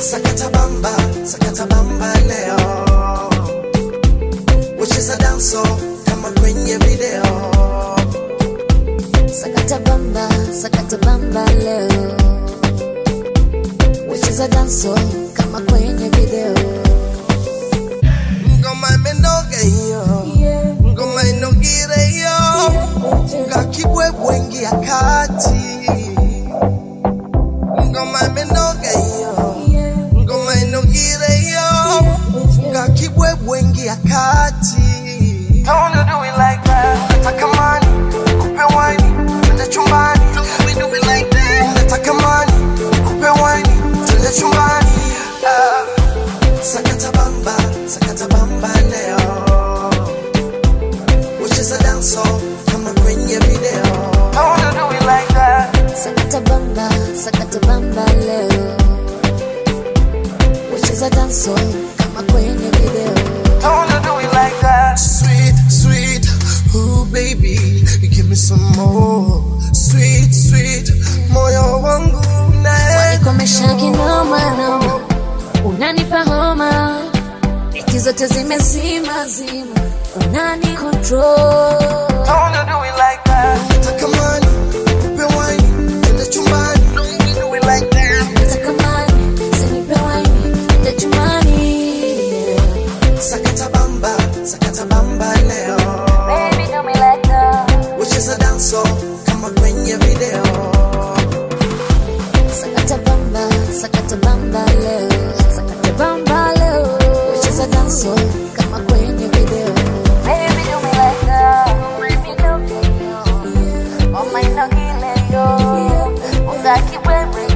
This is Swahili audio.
sakata bamba sakata bamba leo wacheza danso kama kwenye video Sakata bamba, sakata bamba leo. Wacheza danso kama kwenye video. ngoma imenoga hiyo ngoma inogire hiyo ngakibwebwe ngia kati ngoma imenoga hiyo ngoma inogire hiyo ngakibwebwe ngia kati Don't you do it like that. Nataka mani, kupe wine, twende chumbani. Don't you do it like that. Nataka mani, kupe wine, twende chumbani. Ah. Sakata bamba, sakata bamba leo. Ucheza danso kama kwenye video. Don't you do it like that. Sakata bamba, sakata bamba leo. Wacheza danso kama kwenye video. Don't you do it like that. Sweet, sweet, ooh baby, give me some more. Sweet, sweet, moyo wangu nae. Wanikomesha kinoma noma, unanipa homa, wiki zote zimezima zima, unani control. Don't you do it like that. Nataka mani, kupe wine, twende chumbani. Don't you do it like that. Nataka mani, sinipe waini, ende chumbani. Sakata bamba, sakata bamba leo. Baby, do me like that. Ucheza danso kama kwenye video. Sakata bamba, sakata bamba leo. Sakata bamba leo. Wacheza danso kama kwenye video. Baby, do me like that. Baby, do me yo. Oh my, no, kill yo. Ungaki wewe